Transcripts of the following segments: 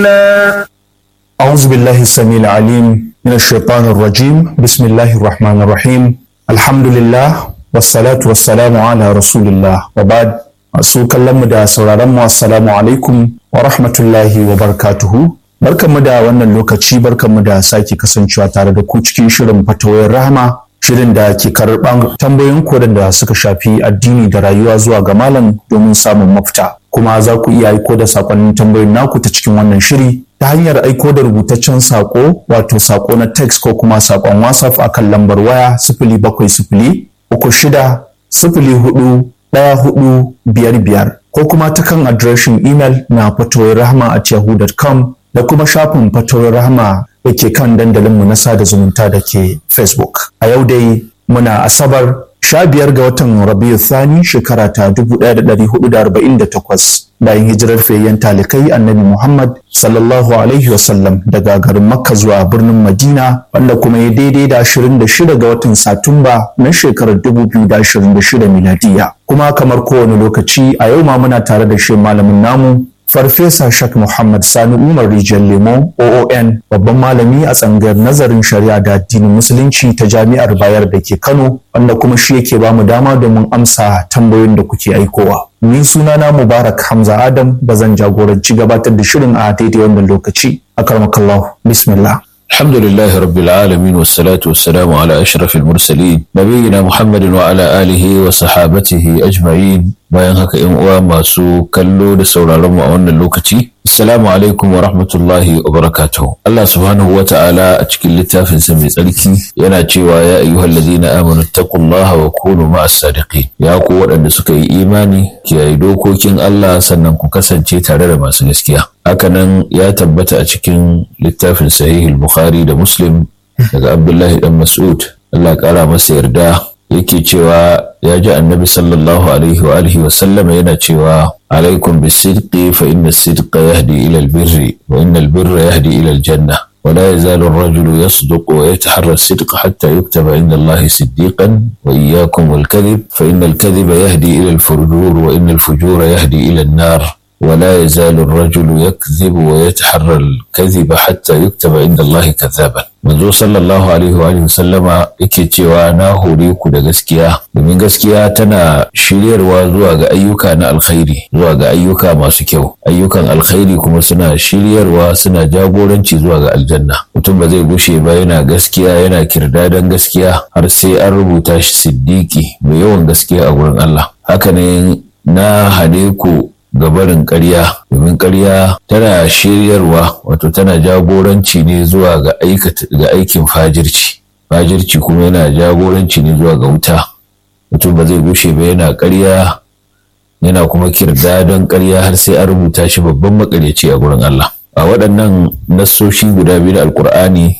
الله أعوذ بالله السميع العليم من الشيطان الرجيم بسم الله الرحمن الرحيم الحمد لله والصلاة والسلام على رسول الله وبعد masu kallon mu da sauraron mu assalamu alaikum wa rahmatullahi wa barakatuhu barkanmu da wannan lokaci barkanmu da sake kasancewa tare da ku cikin shirin fatawoyin rahama shirin da ke karɓar tambayoyin kodan da suka shafi addini da rayuwa zuwa ga malam domin samun mafita kuma za ku iya aiko da sakonnin tambayoyin naku ta cikin wannan shiri ta hanyar aiko da rubutaccen sako wato sako na text ko kuma sakon whatsapp akan lambar waya sifili bakwai sifili uku shida sifili hudu ɗaya hudu biyar biyar ko kuma ta kan adireshin imel na fatoyin rahama at yahoo.com da kuma shafin fatoyin rahama da ke kan dandalinmu na sada zumunta da ke facebook a yau dai muna asabar sha biyar ga watan rabiu thani shekara ta dubu ɗaya da ɗari hudu da arba'in da takwas bayan hijirar fayyan talikai annabi muhammad sallallahu alaihi wasallam daga garin makka zuwa birnin madina wanda kuma ya daidai da ashirin da shida ga watan satumba na shekarar dubu biyu da ashirin da shida miladiya kuma kamar kowane lokaci a yau ma muna tare da shi malamin namu Farfesa Shak Muhammad Sani Umar Rijiyar Lemo OON babban malami a tsangar nazarin shari'a da addinin musulunci ta jami'ar Bayar da ke Kano wanda kuma shi yake ba mu dama domin amsa tambayoyin da kuke aikowa. Ni sunana Mubarak Hamza Adam da zan jagoranci gabatar da shirin a daidai wannan lokaci. Akarmakallahu bismillah. الحمد لله رب العالمين والصلاة والسلام على أشرف المرسلين نبينا محمد وعلى آله وصحابته أجمعين bayan haka ‘yan uwa masu kallo da sauraron mu a wannan lokaci. Assalamu alaikum wa rahmatullahi wa barakatuh. Allah subhanahu wa ta'ala a cikin littafinsa mai tsarki yana cewa ya ayyuhal ladina amanu taqullaha wa kunu ma'as sadiqin. Ya ku waɗanda suka yi imani kiyaye dokokin Allah sannan ku kasance tare da masu gaskiya. Hakanan ya tabbata a cikin littafin sahihul Bukhari da Muslim daga Abdullahi dan Mas'ud. Allah ƙara masa yarda yake cewa ya ji annabi sallallahu alaihi wa alihi wasallam yana cewa alaikum bisidqi fa inna sidqa yahdi ila albirri wa inna albirra yahdi ila aljanna ولا يزال الرجل يصدق ويتحرى الصدق حتى يكتب عند الله صديقا وإياكم والكذب فإن الكذب يهدي إلى الفجور وإن الفجور يهدي إلى النار ولا يزال الرجل يكذب ويتحرى الكذب حتى يكتب عند الله كذابا manzo sallallahu alaihi wa alihi sallama yake cewa na hore ku da gaskiya domin gaskiya tana shiryarwa zuwa ga ayyuka na alkhairi zuwa ga ayyuka masu kyau ayyukan alkhairi kuma suna shiryarwa suna jagoranci zuwa ga aljanna mutum ba zai gushe ba yana gaskiya yana kirdadan gaskiya har sai an rubuta shi siddiki mai yawan gaskiya a gurin Allah haka ne na hane ku ga barin ƙarya domin ƙarya tana shiryarwa wato tana jagoranci ne zuwa ga aikin fajirci fajirci kuma yana jagoranci ne zuwa ga wuta mutum ba zai gushe ba yana ƙarya yana kuma kirda don ƙarya har sai an rubuta shi babban makaryaci a gurin Allah a waɗannan nassoshi guda biyu da alkur'ani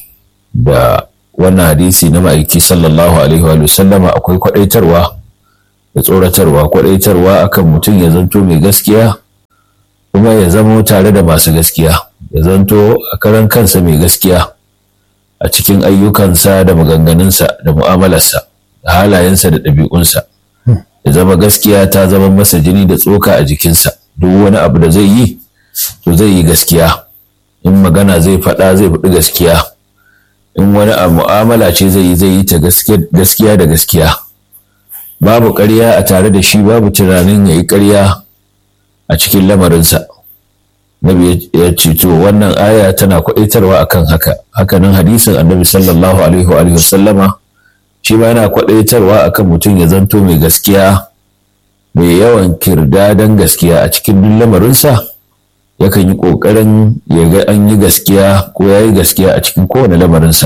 da wannan hadisi na ma'aiki sallallahu alaihi wa sallama akwai kwaɗaitarwa da tsoratarwa kwadaitarwa akan mutum ya zanto mai gaskiya kuma ya zamo tare da masu gaskiya ya zanto a karan kansa mai gaskiya a cikin ayyukansa da maganganunsa da mu'amalarsa da halayensa da ɗabi'unsa ya zama gaskiya ta zama masa jini da tsoka a jikinsa duk wani abu da zai yi to zai yi gaskiya in magana zai faɗa zai faɗi gaskiya in wani a mu'amala ce zai yi zai yi ta gaskiya da gaskiya babu ƙarya a tare da shi babu tunanin ya yi ƙarya a cikin lamarinsa nabi ya ce to wannan aya tana kwaɗaitarwa akan haka hakanan hadisin annabi sallallahu alaihi wa sallama shi ma yana kwaɗaitarwa akan mutum ya zanto mai gaskiya mai yawan kirdadan gaskiya a cikin duk lamarinsa yakan yi ƙoƙarin ya ga an yi gaskiya ko ya yi gaskiya a cikin kowane lamarinsa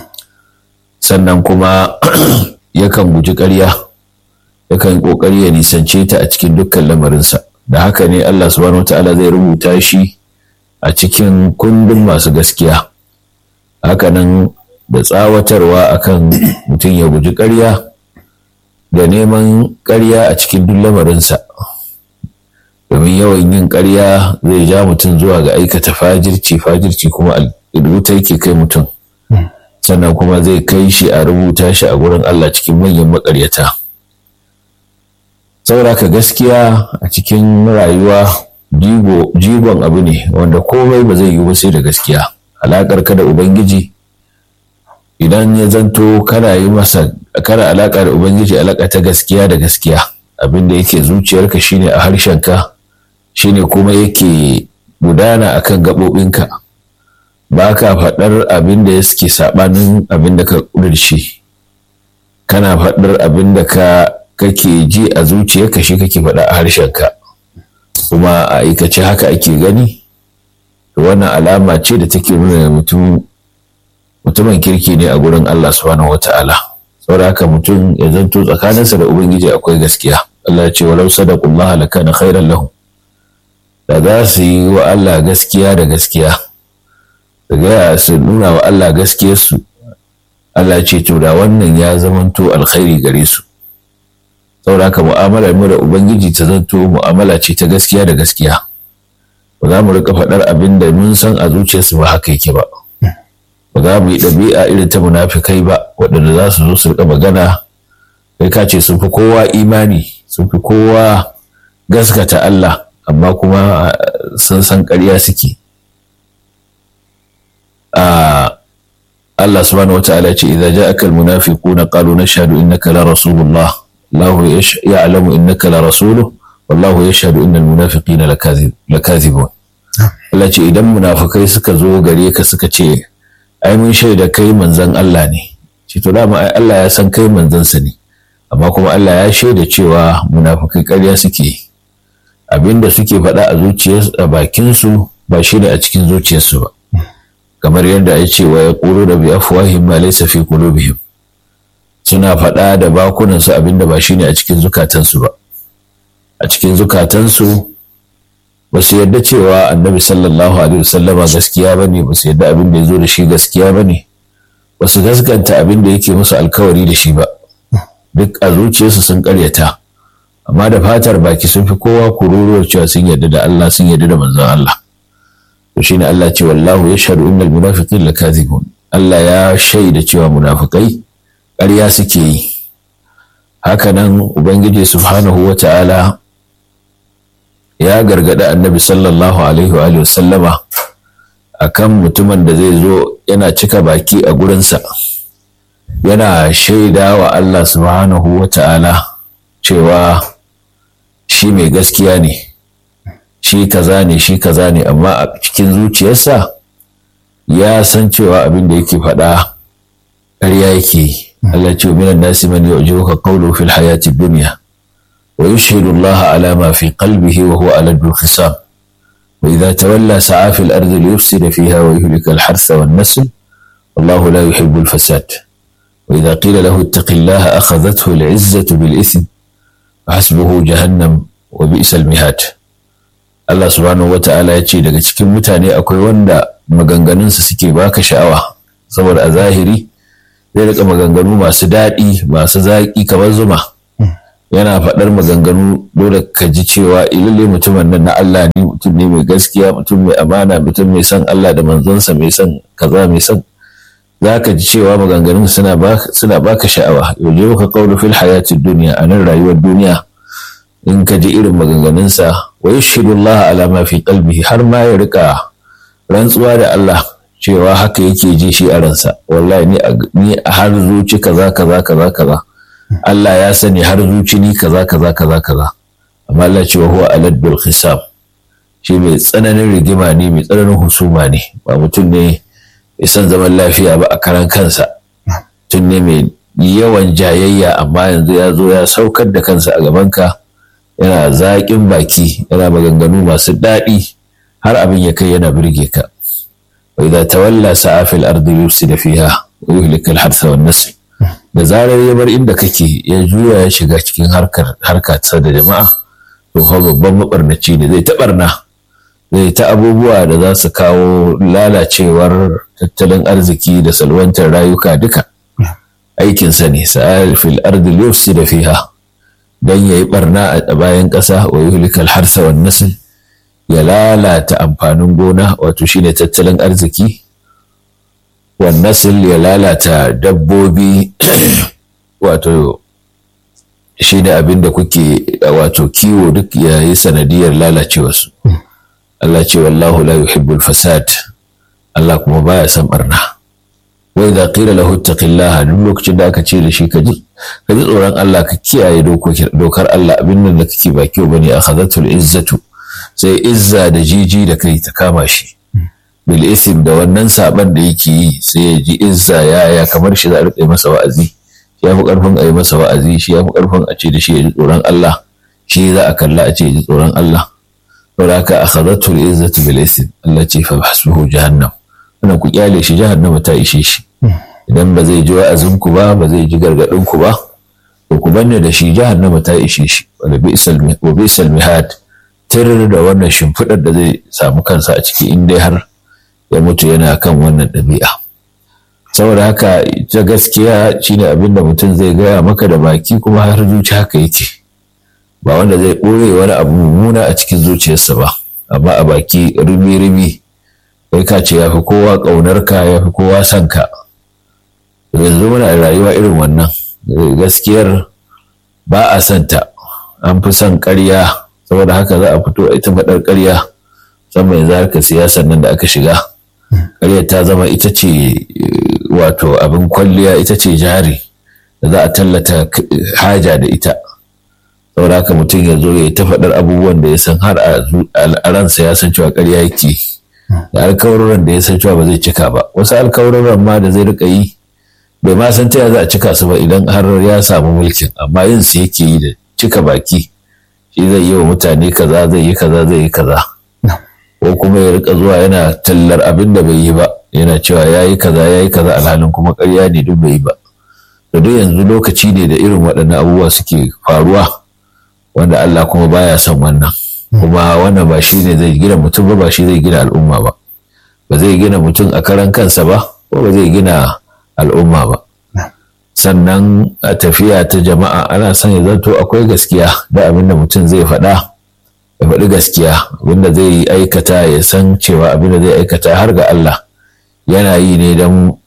sannan kuma yakan guji ƙarya yakan kokari ya nisance ta a cikin dukkan lamarinsa da haka ne Allah subhanahu wataala zai rubuta shi a cikin kundin masu gaskiya hakanan da tsawatarwa akan mutum ya guji ƙarya da neman ƙarya a cikin duk lamarinsa domin yawan yin ƙarya zai ja mutum zuwa ga aikata fajirci fajirci kuma wuta yake kai mutum sannan kuma zai kai shi a rubuta shi a gurin Allah cikin manyan maƙaryata. saboda ka gaskiya a cikin rayuwa jigon abu ne wanda komai ba zai yi ba sai da gaskiya alaƙar ka da ubangiji idan ya zanto kana yi masa kana alaƙa da ubangiji alaƙa ta gaskiya da gaskiya abin da yake zuciyarka shine a harshenka shine kuma yake gudana akan gaɓoɓinka ba ka faɗar abin da suke saɓanin abin da ka ƙudurce kana faɗar abin da ka kake ji a zuciyarka shi kake faɗa a harshenka kuma a aikace haka ake gani wannan alama ce da take nuna mutum mutumin kirki ne a gurin Allah subhanahu wata'ala saboda haka mutum ya zanto tsakaninsa da ubangiji akwai gaskiya Allah ya ce walau sadaqullaha lakana khairan lahum da za su yi wa Allah gaskiya da gaskiya da gaya su nuna wa Allah gaskiyarsu Allah ce to da wannan ya zamanto alkhairi gare su saboda haka mu'amalar mu da ubangiji ta zanto mu'amala ce ta gaskiya da gaskiya ba za mu rika faɗar abin da mun san a zuciyarsu ba haka yake ba ba za mu yi ɗabi'a irin ta munafikai ba waɗanda za su zo su rika magana kai ka ce sun fi kowa imani sun fi kowa gaskata Allah amma kuma sun san ƙarya suke Allah subhanahu wa ta'ala ce idza ja'aka al-munafiquna qalu nashhadu innaka la rasulullah Allah ya'lamu innaka la rasuluhu wallahu yashhadu innal munafiqina lakazibun Allah ce idan munafikai suka zo gare ka suka ce ai mun shaida kai manzon Allah ne ce to dama ai Allah ya san kai manzansa ne amma kuma Allah ya shaida cewa munafikai ƙarya suke abinda suke faɗa a zuciyarsu a bakinsu ba shi ne a cikin zuciyarsu ba kamar yadda ya ce wa ya ƙuro da bi afwahim ma laysa fi qulubihim suna faɗa da bakunansu abinda ba shi ne a cikin zukatansu ba a cikin zukatansu ba su yarda cewa annabi sallallahu alaihi wasallama gaskiya ba ne ba su yarda abin da ya zo da shi gaskiya ba ne ba su gaskanta abin da yake musu alkawari da shi ba duk a zuciyarsu sun karyata amma da fatar baki sun fi kowa kururuwar cewa sun yarda da Allah sun yarda da manzon Allah to shine Allah ce wallahu yashhadu innal munafiqin lakazibun Allah ya shaida cewa munafikai ƙarya suke yi hakanan ubangiji subhanahu wata'ala ya gargada annabi sallallahu alaihi wa sallama akan mutumin da zai zo yana cika baki a gurinsa yana shaida wa Allah subhanahu wata'ala cewa shi mai gaskiya ne shi kaza ne shi kaza ne amma a cikin zuciyarsa ya san cewa abin da yake faɗa ƙarya yake yi Allah ce minan nasi man yu'jibuka qawluhu fil hayati dunya wa yushhidu Allah ala ma fi qalbihi wa huwa ala al-khisam wa idha tawalla sa'a fil ardi liyufsida fiha wa yuhlika al-hartha wan nasl wallahu la yuhibbu al-fasad wa idha qila lahu ittaqillaha akhadhathu al-'izzatu bil ithm hasbuhu jahannam wa bi'sa al-mihad Allah subhanahu wata'ala ya ce daga cikin mutane akwai wanda maganganunsa suke baka sha'awa saboda a zahiri zai rika maganganu masu daɗi masu zaƙi kamar zuma yana faɗar maganganu dole ka ji cewa ilalle mutumin nan na Allah ne mutum ne mai gaskiya mutum mai amana mutum mai son Allah da manzonsa mai son kaza mai son za ka ji cewa maganganun suna baka sha'awa yau ka kawo fil hayatid duniya a nan rayuwar duniya in ka ji irin maganganunsa wa yashhadu Allah ala ma fi qalbihi har ma ya rika rantsuwa da Allah cewa haka yake ji shi a ransa wallahi ni har zuci kaza kaza kaza kaza Allah ya sani har zuci ni kaza kaza kaza kaza amma Allah ce wa huwa aladul khisam shi mai tsananin rigima ne mai tsananin husuma ne ba mutum ne mai son zaman lafiya ba a karan kansa mutum ne mai yawan jayayya amma yanzu ya zo ya saukar da kansa a gabanka yana zaƙin baki yana maganganu masu daɗi har abin ya kai yana birge ka وإذا تولى سعى في الأرض يفسد فيها ويهلك الحرث والنسل da zarar ya bar inda kake ya juya ya shiga cikin harkar harka ta da jama'a to fa babban mabarnaci ne zai ta barna zai ta abubuwa da za su kawo lalacewar tattalin arziki da salwantar rayuka duka aikinsa ne sa'al fil ardi yufsida fiha dan yayi barna a bayan ƙasa wa yuhlikal harsa wan nasl ya lalata amfanin gona wato shine tattalin arziki wannan ya lalata dabbobi wato shi ne abin da kuke wato kiwo duk ya yi sanadiyar lalacewarsu Allah ce wallahu la yuhibbul fasad Allah kuma baya son barna wa idza qila lahu ittaqillaha duk lokacin da aka ce da shi ka ji ka ji tsoron Allah ka kiyaye dokar Allah abin nan da kake ba kyau bane akhadhatul izzatu sai izza da jiji da kai ta kama shi bil isim da wannan saban da yake yi sai ya ji izza ya ya kamar shi za a rike masa wa'azi ya fi karfin a yi masa wa'azi shi ya fi karfin a ce da shi ya ji tsoron Allah shi za a kalla a ce ya ji tsoron Allah saboda haka akhadhatul izzatu bil isim Allah ce fa hasbuhu jahannam wannan ku kyale shi jahannama ta ishe shi idan ba zai ji wa'azin ku ba ba zai ji gargadin ku ba to ku banne da shi jahannama ta ishe shi wa bi'sal mihad tirir da wannan shimfiɗar da zai samu kansa a ciki in dai har ya mutu yana kan wannan ɗabi'a saboda haka ta gaskiya shine abin da mutum zai gaya maka da baki kuma har zuci haka yake ba wanda zai ɓoye wani abu mummuna a cikin zuciyarsa ba amma a baki ribi-ribi kai ka ce ya fi kowa ƙaunar ka ya fi kowa son ka yanzu muna rayuwa irin wannan gaskiyar ba a son ta an fi son ƙarya saboda haka za a fito a ita faɗar ƙarya musamman yanzu harkar siyasar nan da aka shiga ƙaryar ta zama ita ce wato abin kwalliya ita ce jari da za a tallata haja da ita saboda haka mutum ya zo ya ta faɗar abubuwan da ya san har a ransa ya san cewa ƙarya yake da alkawarorin da ya san cewa ba zai cika ba wasu alkawarorin ma da zai rika yi bai ma san ta za a cika su ba idan har ya samu mulkin amma yin su yake yi da cika baki shi zai yi wa mutane kaza zai yi kaza zai yi kaza ko kuma ya rika zuwa yana tallar abin da bai yi ba yana cewa ya yi kaza ya yi kaza alhalin kuma karya ne duk bai yi ba da duk yanzu lokaci ne da irin waɗannan abubuwa suke faruwa wanda Allah kuma baya son wannan kuma wannan ba shi ne zai gina mutum ba ba shi zai gina al'umma ba ba zai gina mutum a karan kansa ba ko ba zai gina al'umma ba sannan a tafiya ta jama'a ana son ya zanto akwai gaskiya da abin da mutum zai faɗa ya faɗi gaskiya abinda zai aikata ya san cewa abinda zai aikata har ga Allah yana yi ne don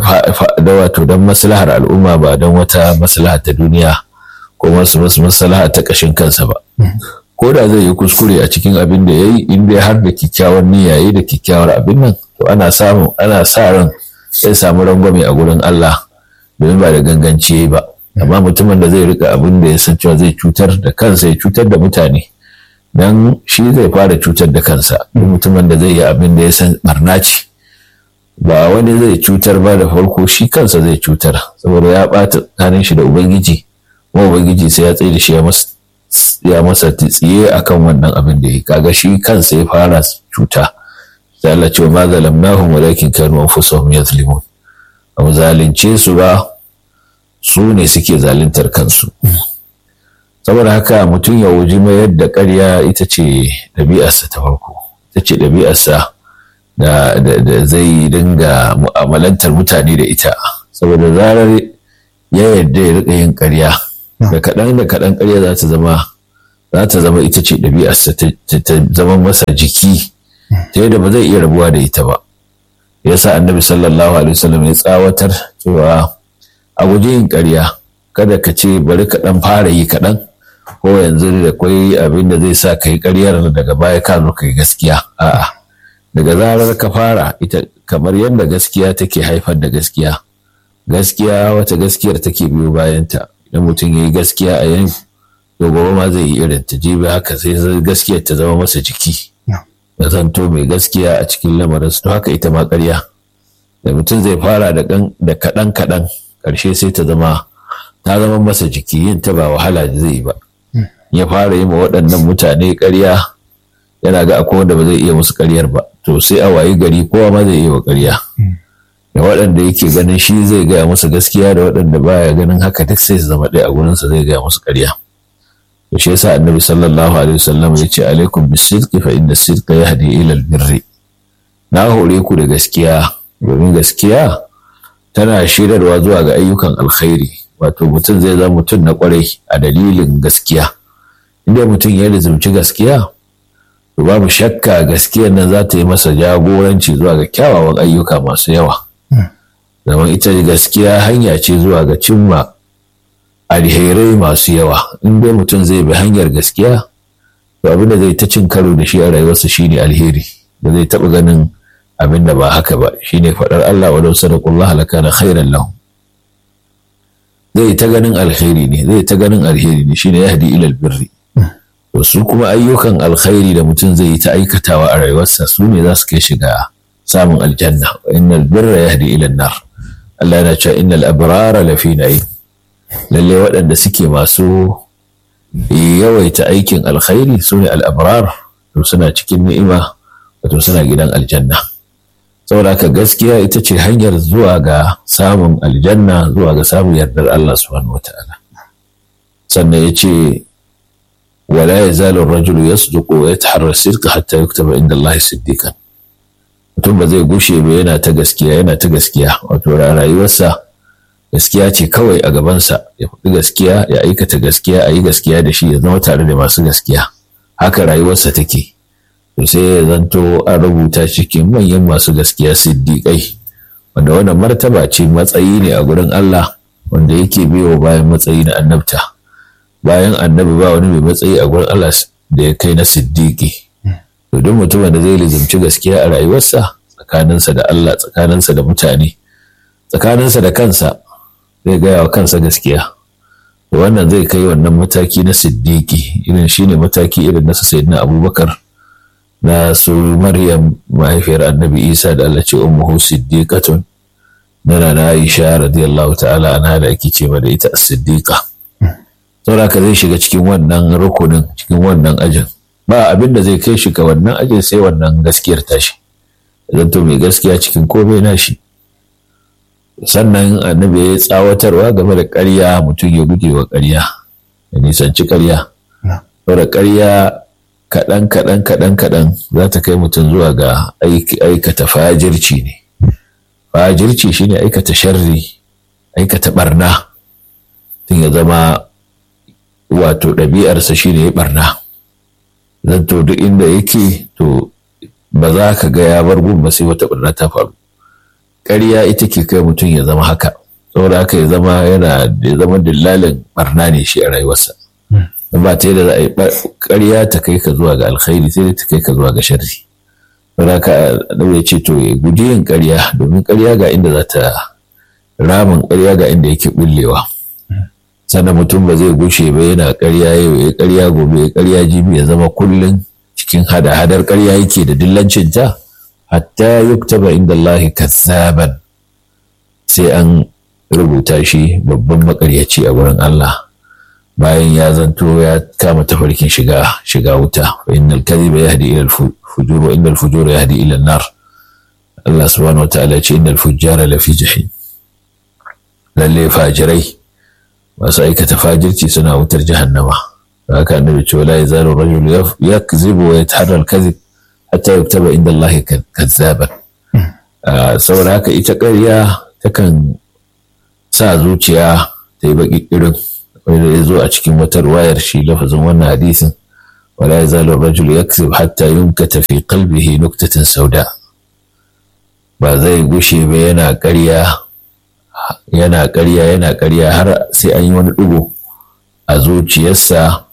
da wato don maslahar al'umma ba don wata maslaha ta duniya ko masu maslaha ta ƙashin kansa ba ko da zai yi kuskure a cikin abin da ya yi in dai har da kyakkyawar niyya yi da kyakkyawar abin nan to ana samun ana sa ran sai samu rangwame a gurin Allah domin ba da ganganci ba amma mutumin da zai rika abin da ya san cewa zai cutar da kansa ya cutar da mutane dan shi zai fara cutar da kansa duk mutumin da zai yi abin da ya san barna ce ba wani zai cutar ba da farko shi kansa zai cutar saboda ya ɓata tsakanin shi da ubangiji kuma ubangiji sai ya tsaye da shi ya masa tsiye akan wannan abin da ya kaga shi kansa ya fara cuta sai Allah ce ma zalamnahum walakin kanu anfusahum yazlimun ba zalunce su ba su ne suke zaluntar kansu saboda haka mutum ya wuji mayar da ƙarya ita ce ɗabi'arsa ta farko ita ce ɗabi'arsa da zai dinga mu'amalantar mutane da ita saboda zarar ya yarda ya riƙa yin ƙarya da kaɗan da kaɗan ƙarya za ta zama za ta zama ita ce ɗabi'arsa ta zama masa jiki ta yadda ba zai iya rabuwa da ita ba yasa annabi sallallahu alaihi wasallam ya tsawatar cewa a guji yin ƙarya kada ka ce bari ka ɗan fara yi kaɗan ko yanzu da kwai abin da zai sa ka yi ƙaryar daga baya ka zo ka yi gaskiya a'a daga zarar ka fara ita kamar yadda gaskiya take haifar da gaskiya gaskiya wata gaskiyar take biyo bayanta idan mutum ya yi gaskiya a yan to gobe ma zai yi irin ta jibi haka sai gaskiyar ta zama masa jiki ya zanto mai gaskiya a cikin lamarin to haka ita ma ƙarya da mutum zai fara da kaɗan kaɗan ƙarshe sai ta zama ta zama masa jiki yin ta ba wahala zai ba ya fara yi ma waɗannan mutane ƙarya yana ga akwai wanda ba zai iya musu ƙaryar ba to sai a wayi gari kowa ma zai iya wa ƙarya da waɗanda yake ganin shi zai gaya musu gaskiya da waɗanda baya ganin haka duk sai su zama ɗaya a gurinsa zai gaya musu ƙarya to shi yasa annabi sallallahu alaihi wasallam ya ce alaikum bisidqi fa inna sidqa yahdi ila albirri na hore ku da gaskiya domin gaskiya tana shirarwa zuwa ga ayyukan alkhairi wato mutum zai zama mutum na kwarai a dalilin gaskiya inda mutum ya lizumci gaskiya to babu shakka gaskiyar nan za ta yi masa jagoranci zuwa ga kyawawan ayyuka masu yawa zaman ita gaskiya hanya ce zuwa ga cimma alherai masu yawa in dai mutum zai bi hanyar gaskiya to abin da zai ta cin karo da shi a rayuwarsa shine alheri da zai taɓa ganin abin da ba haka ba shine faɗar Allah wa lau sadaqullah lakana khairan lahum zai ta ganin alheri ne zai ta ganin alheri ne shine yahdi ila albirri to su kuma ayyukan alkhairi da mutum zai yi ta aikatawa a rayuwarsa su ne za su kai shiga samun aljanna wa innal birra yahdi ila nar Allah yana cewa innal abrara lafi na'im lalle waɗanda suke masu yawaita aikin alkhairi su ne al'abrar to suna cikin ni'ima wato suna gidan aljanna saboda haka gaskiya ita ce hanyar zuwa ga samun aljanna zuwa ga samun yardar Allah subhanahu wata'ala sannan ya ce wala ya zalin rajulu ya suduko ya taharar sirka hatta ya kutaba inda Allah siddiqan mutum ba zai gushe ba yana ta gaskiya yana ta gaskiya wato rayuwarsa gaskiya ce kawai a gabansa ya faɗi gaskiya ya aikata gaskiya a yi gaskiya da shi ya zama tare da masu gaskiya haka rayuwarsa take to sai ya zanto an rubuta cikin manyan masu gaskiya siddiƙai wanda wannan martaba ce matsayi ne a gurin Allah wanda yake biyo bayan matsayi na annabta bayan annabi ba wani mai matsayi a gurin Allah da ya kai na siddiƙi to duk mutumin da zai lizimci gaskiya a rayuwarsa tsakaninsa da Allah tsakaninsa da mutane tsakaninsa da kansa zai gaya wa kansa gaskiya wannan zai kai wannan mataki na siddiƙi irin shine mataki irin na sayyidina abubakar na su maryam mahaifiyar annabi isa da allah ce ummuhu siddiqatun nana na aisha radiyallahu ta'ala ana da ake ce da ita siddiqa saboda ka zai shiga cikin wannan rukunin cikin wannan ajin ba abin da zai kai shi ga wannan ajin sai wannan gaskiyar tashi zanto mai gaskiya cikin komai nashi sannan annabi ya yi tsawatarwa game da ƙarya mutum ya guje wa ƙarya ya nisanci ƙarya saboda ƙarya kaɗan kaɗan kaɗan kaɗan za ta kai mutum zuwa ga aikata fajirci ne fajirci shine aikata sharri aikata barna tun ya zama wato ɗabi'arsa shine ya barna zan to duk inda yake to ba za ka ga ya bar gun ba sai wata barna ta faru ƙarya ita ke kai mutum ya zama haka saboda haka ya zama yana ya zama dillalin barna ne shi a rayuwarsa ba ta yadda za a yi ƙarya ta kai ka zuwa ga alkhairi sai ta kai ka zuwa ga sharri saboda haka ya ce to ya guji yin ƙarya domin ƙarya ga inda za ta ramin ƙarya ga inda yake bullewa sannan mutum ba zai gushe ba yana ƙarya yau ya ƙarya gobe ya ƙarya jibi ya zama kullum cikin hada-hadar ƙarya yake da dillancin ta hatta yuktaba inda Allah kazzaban sai an rubuta shi babban makaryaci a wurin Allah bayan ya zanto ya kama tafarkin shiga shiga wuta wa innal kadhiba yahdi ila al-fujur wa innal fujura yahdi ila an-nar Allah subhanahu wataala ce innal fujjara lafi jahim lalle fajirai masu aikata fajirci suna wutar jahannama haka annabi ce wala yazalu rajul yakzibu wa yataharra al-kadhib hatta yuktaba inda Allah kazzaban saboda haka ita ƙarya takan sa zuciya ta yi baƙi irin wanda ya zo a cikin wata ruwayar shi lafazin wannan hadisin wala ya zalo rajul yaksib hatta yunkata fi qalbihi nuktatan sauda ba zai gushe ba yana ƙarya yana ƙarya yana ƙarya har sai an yi wani ɗigo a zuciyarsa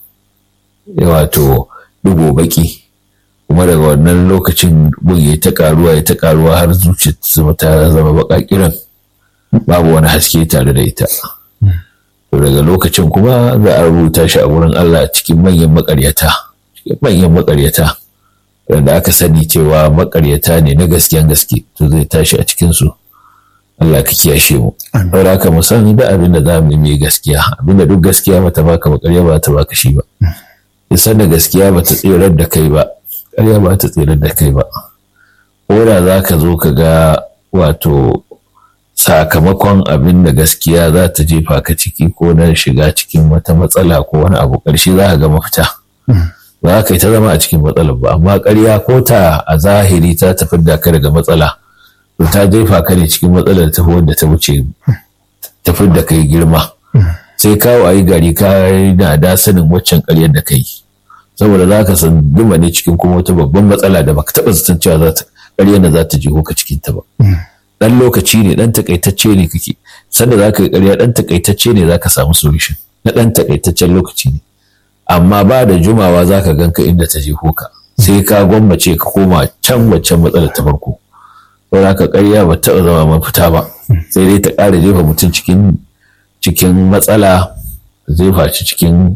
wato ɗigo baƙi kuma daga wannan lokacin gun ya ta ƙaruwa ya ta ƙaruwa har zuciyarsa ta zama baƙa kiran babu wani haske tare da ita daga lokacin kuma za a rubuta shi a wurin Allah cikin manyan makaryata cikin manyan makaryata wanda aka sani cewa makaryata ne na gaskiyan gaske to zai tashi a cikin su Allah ka kiyashe mu saboda haka mu san da abin da za mu yi gaskiya abin da duk gaskiya bata baka makarya ba ta baka shi ba isan da gaskiya bata tsirar da kai ba ƙarya ba ta tsirar da kai ba ko da za ka zo ka ga wato sakamakon abin da gaskiya za ta jefa ka ciki ko na shiga cikin wata matsala ko wani abu ƙarshe za ka ga mafita ba ka yi ta zama a cikin matsalar ba amma ƙarya ko ta a zahiri ta tafi da ka daga matsala to ta jefa ka ne cikin matsalar ta wanda ta wuce tafi da kai girma sai kawo a yi gari ka na da sanin waccan ƙaryar da kai saboda za ka san duma ne cikin kuma wata babban matsala da baka taɓa zaton cewa za ta ƙaryar da za ta jiho ka cikin ta ba dan lokaci ne dan takaitacce ne kake sanda za ka yi ƙarya dan takaitacce ne za ka samu solution na ɗan takaitaccen lokaci ne amma ba da jumawa za ka ganka inda ta je ka sai ka gwammace ka koma can waccan matsalar ta farko don haka ƙarya ba taɓa zama mafita ba sai dai ta ƙara jefa mutum cikin cikin matsala jefa shi cikin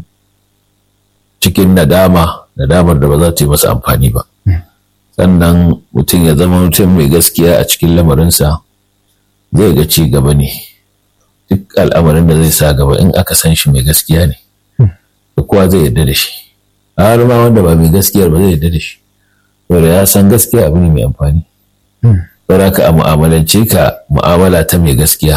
cikin nadama nadamar da ba za ta yi masa amfani ba sannan mutum ya zama mutum mai gaskiya a cikin lamarinsa zai ga ci gaba ne duk al'amarin da zai sa gaba in aka san shi mai gaskiya ne da kowa zai yarda da shi har ma wanda ba mai gaskiyar ba zai yarda da shi saboda ya san gaskiya abu ne mai amfani saboda ka a mu'amalance ka mu'amala ta mai gaskiya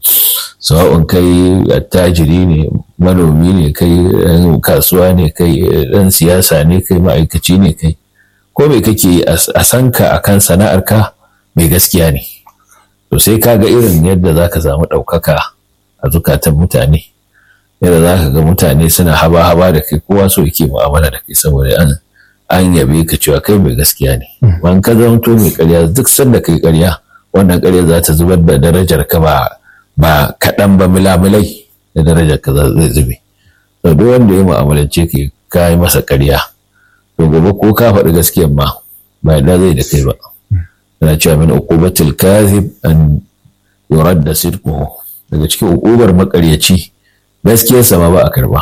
sawa'un kai attajiri ne manomi ne kai kasuwa ne kai ɗan siyasa ne kai ma'aikaci ne kai ko mai kake a san ka akan sana'ar ka mai gaskiya ne to sai ka ga irin yadda za ka samu ɗaukaka a zukatan mutane yadda za ka ga mutane suna haba-haba da kai kowa so yake mu'amala da kai saboda an an yabe ka cewa kai mai gaskiya ne ban ka zanto mai karya duk sanda kai karya wannan karya za ta zubar da darajar ka ba ba kaɗan ba milamilai da darajar ka zai zube to duk wanda ya mu'amalance ka ka yi masa karya to gobe ko ka faɗi gaskiyar ma ba da zai da kai ba yana cewa min uqubatil kadhib an yuradda sidquhu daga cikin uqubar makaryaci gaskiyarsa ma ba a karba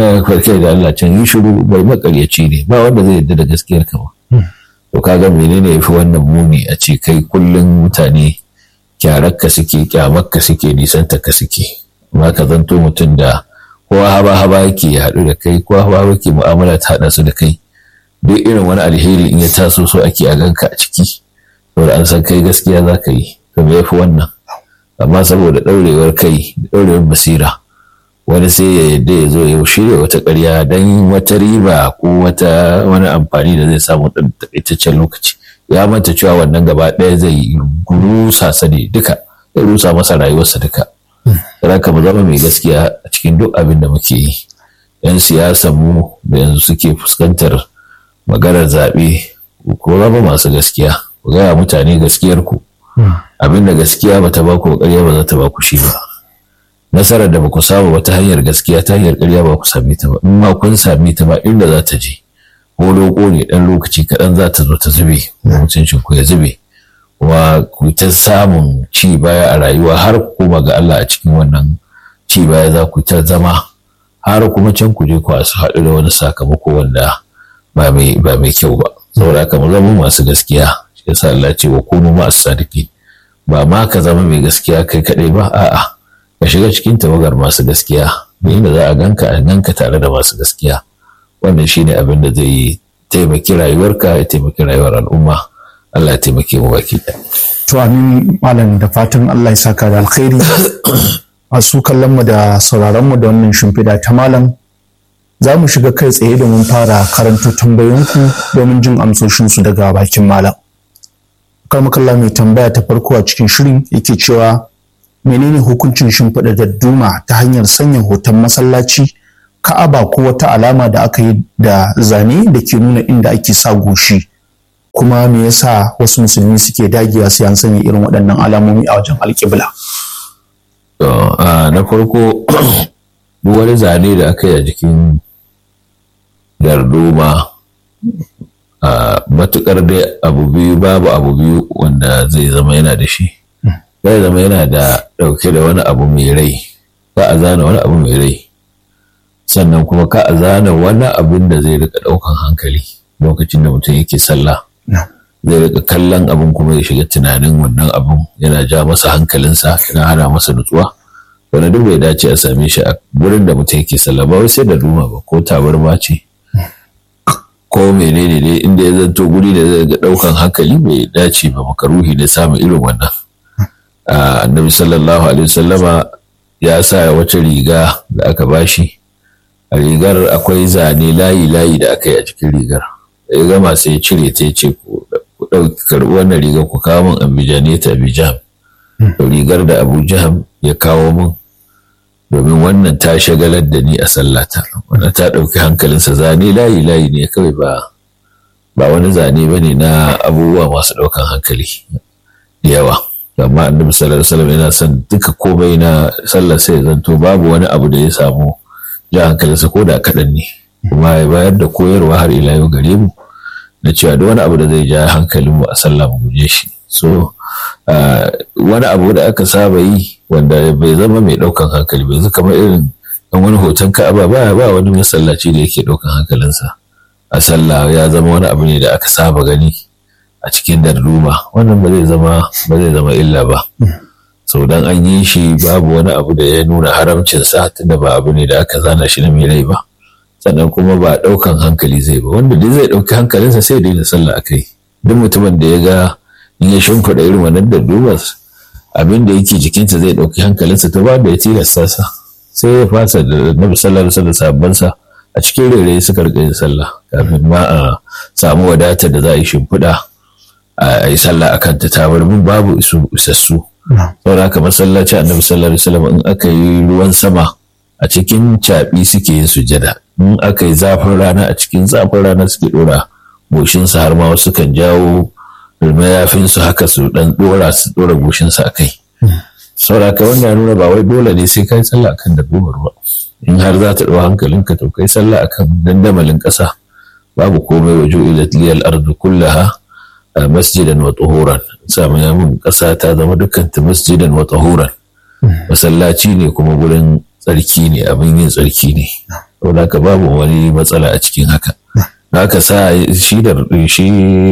kai da Allah can yi shiru bai makaryaci ne ba wanda zai yarda da gaskiyar ka ba to kaga menene yafi wannan muni a ce kai kullum mutane kyararka suke kyamarka suke nisantarka suke amma ka zanto mutum da kowa haba haba yake ya haɗu da kai kowa haba haba yake mu'amala ta haɗa su da kai duk irin wani alheri in ya taso so ake a ganka a ciki saboda an san kai gaskiya za ka yi to me yafi wannan amma saboda ɗaurewar kai da ɗaurewar basira wani sai ya yadda ya zo ya shirya wata ƙarya don wata riba ko wata wani amfani da zai samu ɗan taƙaitaccen lokaci ya manta cewa wannan gaba ɗaya zai rusa sa ne duka zai rusa masa rayuwarsa duka Raka mu zama mai gaskiya a cikin duk abin da muke yi yan siyasa mu da yanzu suke fuskantar maganar zaɓe ko zama masu gaskiya ku gaya mutane gaskiyar ku abin da gaskiya ba ta baku ƙarya ba za ta baku shi ba nasarar da baku samu wata hanyar gaskiya ta hanyar ƙarya ba ku same ta ba in ma kun same ta ba inda za ta je ko loko ne ɗan lokaci kaɗan za ta zo ta zube mutuncin ku ya zube kuma ku ta samun ci baya a rayuwa har kuma ga Allah a cikin wannan ci baya za ku ta zama har kuma can ku je ku su haɗu da wani sakamako wanda ba mai ba mai kyau ba saboda haka mu zama masu gaskiya shi yasa Allah ce wa kunu ma as-sadiqin ba ma ka zama mai gaskiya kai kaɗai ba a'a ka shiga cikin tawagar masu gaskiya inda za a ganka a ganka tare da masu gaskiya wannan shine abin da zai taimaki rayuwarka ya taimaki rayuwar al'umma Allah ya taimake mu baki to amin malam da fatan Allah ya saka da alkhairi masu kallon mu da sauraron mu da wannan shimfiɗa ta malam za mu shiga kai tsaye domin fara karanto tambayoyinku domin jin amsoshinsu daga bakin malam karmakalla mai tambaya ta farko a cikin shirin yake cewa menene hukuncin shimfiɗa dadduma ta hanyar sanya hoton masallaci ka'aba ko wata alama da aka yi da zane da ke nuna inda ake sa goshi kuma me yasa wasu musulmi suke dagiya sai an sanya irin waɗannan alamomi a wajen alƙibla na farko duk wani zane da aka yi a jikin darduma a matukar dai abu biyu babu abu biyu wanda zai zama yana da shi zai zama yana da ɗauke da wani abu mai rai ka a zana wani abu mai rai sannan kuma ka a zana wani abin da zai rika ɗaukan hankali lokacin da mutum yake sallah zai rika kallon abin kuma ya shiga tunanin wannan abin yana ja masa hankalinsa yana hana masa nutsuwa wani duk bai dace a same shi a wurin da mutum yake sallah ba wai sai da duma ba ko tabarma ce ko menene ne inda ya zanto guri da zai ga ɗaukan hankali bai dace ba makaruhi ne samun irin wannan annabi sallallahu alaihi wasallama ya sa wata riga da aka bashi a rigar akwai zane layi-layi da aka yi a cikin rigar ya gama sai ya cire ta ce ku ɗauki karɓi wannan rigar ku kawo min ambijane ta abijam rigar da abu jaham ya kawo min domin wannan ta shagalar da ni a sallata wannan ta ɗauki hankalinsa zane layi-layi ne kawai ba ba wani zane ba ne na abubuwa masu ɗaukan hankali da yawa amma annabi sallallahu alaihi wasallam yana son duka komai na sallar sai zanto babu wani abu da ya samu ja hankalinsa ko da kaɗan ne kuma ya bayar da koyarwa har ila yau gare mu na cewa da wani abu da zai ja hankalin mu a sallah mu guje shi so wani abu da aka saba yi wanda bai zama mai ɗaukan hankali bai zama kamar irin dan wani hoton ka'aba ba ba wani masallaci da yake ɗaukan hankalinsa a sallah ya zama wani abu ne da aka saba gani a cikin darduma wannan ba zai zama ba zai zama illa ba sau dan an yi shi babu wani abu da ya nuna haramcin sa tunda ba abu ne da aka zana shi na mai rai ba sannan kuma ba ɗaukan hankali zai ba wanda dai zai ɗauki hankalinsa sai daina sallah a kai duk mutumin da ya ga in ya shimfiɗa irin wannan dardumar abin da yake jikinsa zai ɗauki hankalinsa ta ba da ya tilasta sa sai ya fasa da nabi sallallahu alaihi wasallam sa a cikin rere suka rika yin sallah kafin ma a samu wadatar da za a yi shimfiɗa a yi sallah akan ta tabarmin babu isassu saboda haka masallaci annabi sallallahu alaihi wasallam in aka yi ruwan sama a cikin caɓi suke yin sujada in aka yi zafin rana a cikin zafin rana suke ɗora goshinsa har ma wasu kan jawo mayafinsu haka su ɗan ɗora su ɗora goshinsa a kai saboda haka wannan nuna ba wai dole ne sai kai sallah akan dabbobar ba in har za ta ɗau hankalinka to kai sallah akan dandamalin ƙasa babu komai wa ju'ilat liyal ardu kullaha masjidan wa tuhuran samu mun ƙasa ta zama dukkan ta masjidan wa tuhuran masallaci ne kuma gurin tsarki ne abin yin tsarki ne saboda haka babu wani matsala a cikin haka haka sa shi da shi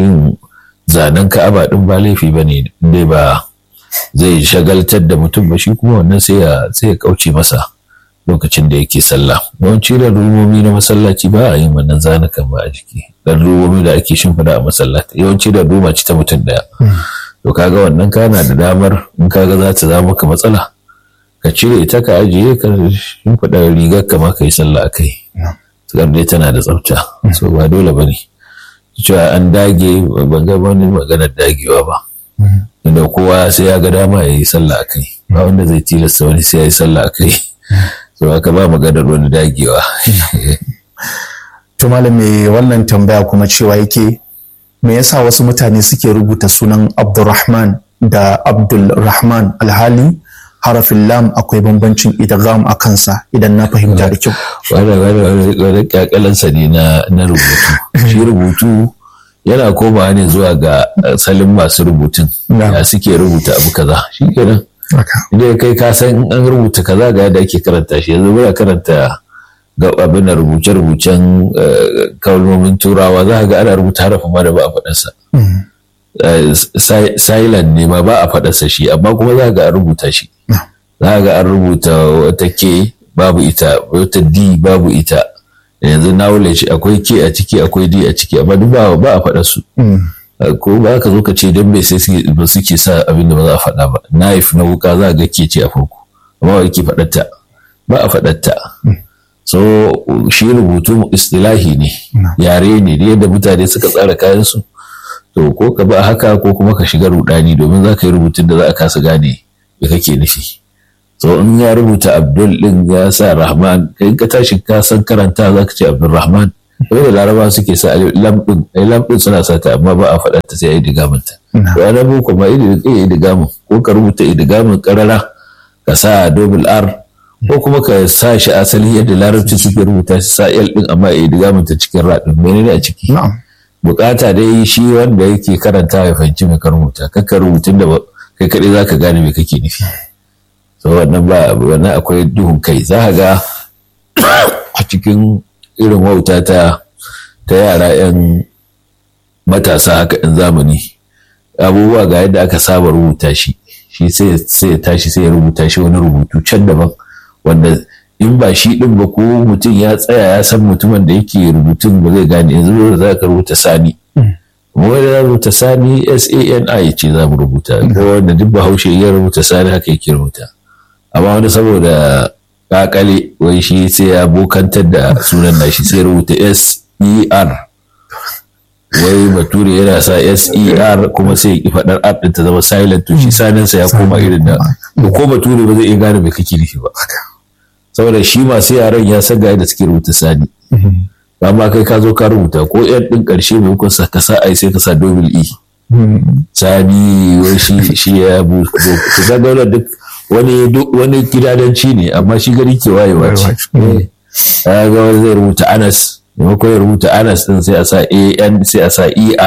zanen ka'aba din ba laifi bane dai ba zai shagaltar da mutum ba shi kuma wannan sai ya sai ya kauce masa lokacin da yake sallah yawanci da rumomi na masallaci ba a yin wannan zanukan ba a jiki dan rumomi da ake shimfida a masallaci yawanci da ruma ci ta mutum daya to kaga wannan kana da damar in kaga za ta zama maka matsala ka cire ita ka ajiye ka shimfida rigar ka ma ka yi sallah a kai tsakar dai tana da tsafta so ba dole ba ne cewa an dage ban ga wani maganar dagewa ba inda kowa sai ya ga dama ya yi sallah a kai ba wanda zai tilasta wani sai ya yi sallah a kai so aka ba maganar wani dagewa to malam me wannan tambaya kuma cewa yake me yasa wasu mutane suke rubuta sunan abdulrahman da abdulrahman alhali harafin lam akwai bambancin idgham a kansa idan na fahimta da kyau wani kyakalansa ne na rubutu shi rubutu yana komawa ne zuwa ga salin masu rubutun ya suke rubuta abu kaza shi kenan idan kai ka san an rubuta kaza ga yadda ake karanta shi yanzu muna karanta ga abin rubuce-rubucen kalmomin turawa za ga ana rubuta harafin ma da ba a faɗarsa silent ne ma ba a faɗarsa shi amma kuma za ga an rubuta shi za ga an rubuta wata ke babu ita wata d babu ita yanzu knowledge akwai ke a ciki akwai d a ciki amma duk ba a faɗa su ko ba ka zo ka ce don bai sai ba suke sa abin da ba za a faɗa ba knife na wuka za ga ke ce a farko amma ba ke faɗatta ba a faɗatta so shi rubutu istilahi ne yare ne da yadda mutane suka tsara kayan su to ko ka ba haka ko kuma ka shiga rudani domin za ka yi rubutun da za a kasa gane me kake nufi so in ya rubuta abdul din ya sa rahman kai ka tashi ka san karanta za ka ce abdul rahman da laraba suke sa lamɗin ai lamɗin suna sa ta amma ba a faɗa ta sai a yi digamin ta to ana boko ma yi digamin ko ka rubuta digamin karara ka sa double r ko kuma ka sa shi asali yadda larabci suke rubuta shi sa l din amma yi digamin ta cikin raɗin menene a ciki bukata dai shi wanda yake karanta ya fahimci mai ka rubuta kakka rubutun da kai kaɗai za ka gane me kake nufi so wannan ba wannan akwai duhun kai za ka ga a cikin irin wauta ta ta yara 'yan matasa haka 'yan zamani abubuwa ga yadda aka saba rubuta shi shi sai ya tashi sai ya rubuta shi wani rubutu can daban wanda in ba shi din ba ko mutum ya tsaya ya san mutumin da yake rubutun ba zai gane yanzu da za ka rubuta sani kuma wanda za rubuta sani sani ce za mu rubuta ko wanda duk bahaushe ya rubuta sani haka yake rubuta amma wani saboda kakale wai shi sai ya bokantar da sunan nashi sai rubuta S-E-R wai bature yana sa S-E-R kuma sai ya faɗar R ɗin ta zama silent to shi saninsa ya koma irin da ko bature ba zai iya gane mai kake nufi ba saboda shi masu yaran ya san ga yadda suke rubuta sani amma kai ka zo ka rubuta ko yan ɗin ƙarshe mai hukun ka sa ai sai ka sa double E sani wai shi ya bu ka ga duk wani wani gidadanci ne amma shi gari ke wayewa ce ga wani zai rubuta anas maimakon ya rubuta anas din sai a sa an sai a sa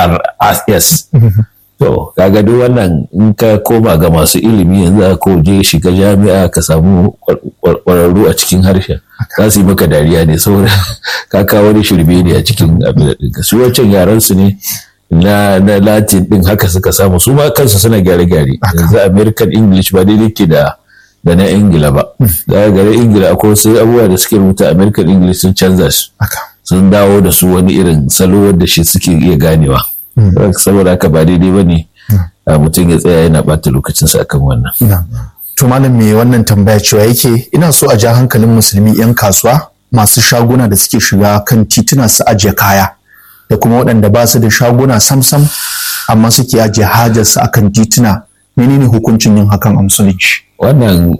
ers to kaga duk wannan in ka koma ga masu ilimi yanzu a ko je shiga jami'a ka samu kwararru a cikin harshen za su yi maka dariya ne saboda ka kawo wani shirme ne a cikin abin da su wancan yaran su ne na na latin din haka suka samu su ma kansu suna gyare-gyare yanzu american english ba daidai ke da da na ingila ba daga gare ingila akwai wasu abubuwa da suke rubuta american english sun canza su sun dawo da su wani irin salo wanda shi suke iya ganewa saboda haka ba daidai ba ne mutum ya tsaya yana bata lokacinsa akan wannan to malam me wannan tambaya cewa yake ina so a ja hankalin musulmi yan kasuwa masu shaguna da suke shiga kan tituna su ajiye kaya da kuma waɗanda ba su da shaguna sam-sam amma suke ajiye hajarsu akan tituna menene hukuncin yin hakan a musulunci wannan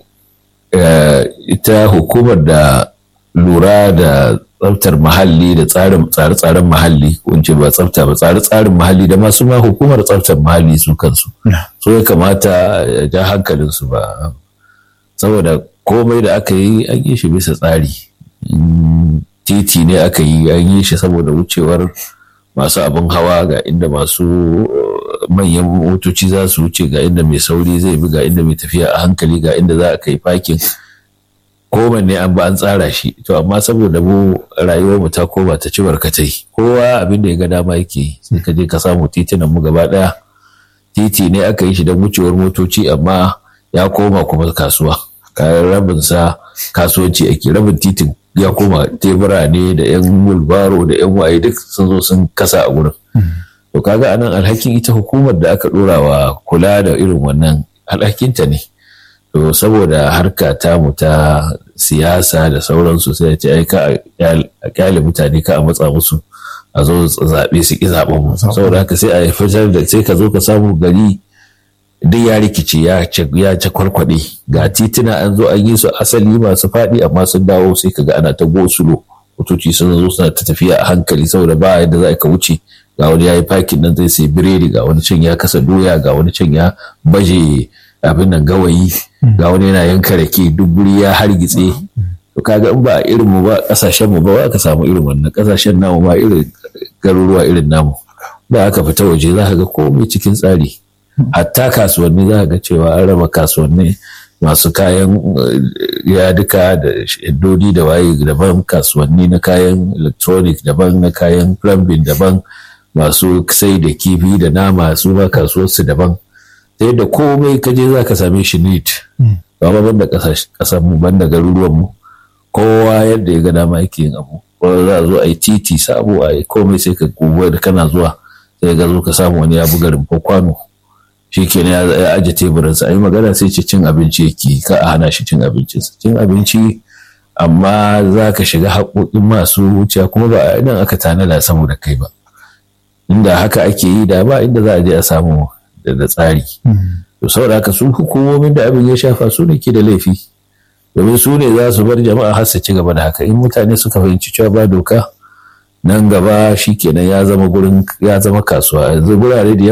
ita hukumar da lura da tsaftar muhalli da tsarin tsare-tsaren muhalli kunce ba tsafta ba tsare-tsarin muhalli da masu ma hukumar tsaftar muhalli su kansu so ya kamata ya ja hankalin su ba saboda komai da aka yi an yi shi bisa tsari titi ne aka yi an yi shi saboda wucewar masu abin hawa ga inda masu manyan motoci za su wuce ga inda mai sauri zai bi ga inda mai tafiya a hankali ga inda za a kai fakin kowanne an ba an tsara shi to amma saboda mu rayuwar mu ta koma ta ci barkatai kowa abin da ya ga dama yake sai ka je ka samu titunan mu gaba daya titi ne aka yi shi don wucewar motoci amma ya koma kuma kasuwa kayan rabin sa kasuwanci ake rabin titin ya koma tebura ne da yan mulbaro da yan waye duk sun zo sun kasa a gurin to kaga anan alhakin ita hukumar da aka dora wa kula da irin wannan alhakinta ne to saboda harka tamu ta siyasa da sauransu sai ce ai ka a kyale mutane ka a matsa musu a zo zaɓe su ƙi zaɓen mu saboda haka sai a fitar da sai ka zo ka samu gari duk ya rikice ya ci kwarkwaɗe ga tituna an zo an yi su asali masu faɗi amma sun dawo sai ka ga ana ta gosulo motoci sun zo suna ta tafiya a hankali saboda ba yadda za ka wuce ga wani ya yi fakin nan zai sai biredi ga wani can ya kasa doya ga wani can ya baje abin nan gawayi ga wani yana yanka rake duk guri ya hargitse to kaga in ba a irin mu ba kasashen mu ba ka samu irin wannan kasashen namu ba irin garuruwa irin namu da aka fita waje za ka ga komai cikin tsari hatta kasuwanni za ka ga cewa an raba kasuwanni masu kayan yaduka da shaddodi da waye daban kasuwanni na kayan electronic daban na kayan plumbing daban masu sai da kifi da nama su ma kasuwarsu daban ta yadda komai ka je za ka same shi neat ba ma banda kasar mu banda garuruwan mu kowa yadda ya ga dama yake yin abu ko za a zo a yi titi sabo a yi komai sai ka gugu da kana zuwa sai ga zo ka samu wani ya buga rumfa kwano shi ke ya aje teburinsa a yi magana sai ce cin abinci yake ka a hana shi cin abincinsa cin abinci amma za ka shiga haƙoƙin masu wuciya kuma ba a idan aka tanada saboda kai ba inda haka ake yi da ba inda za a je a samu da tsari to saboda haka su hukumomin da abin ya shafa su ne ke da laifi domin su ne za su bar jama'a har su ci gaba da haka in mutane suka fahimci cewa ba doka nan gaba shikenan ya zama gurin ya zama kasuwa yanzu gurare da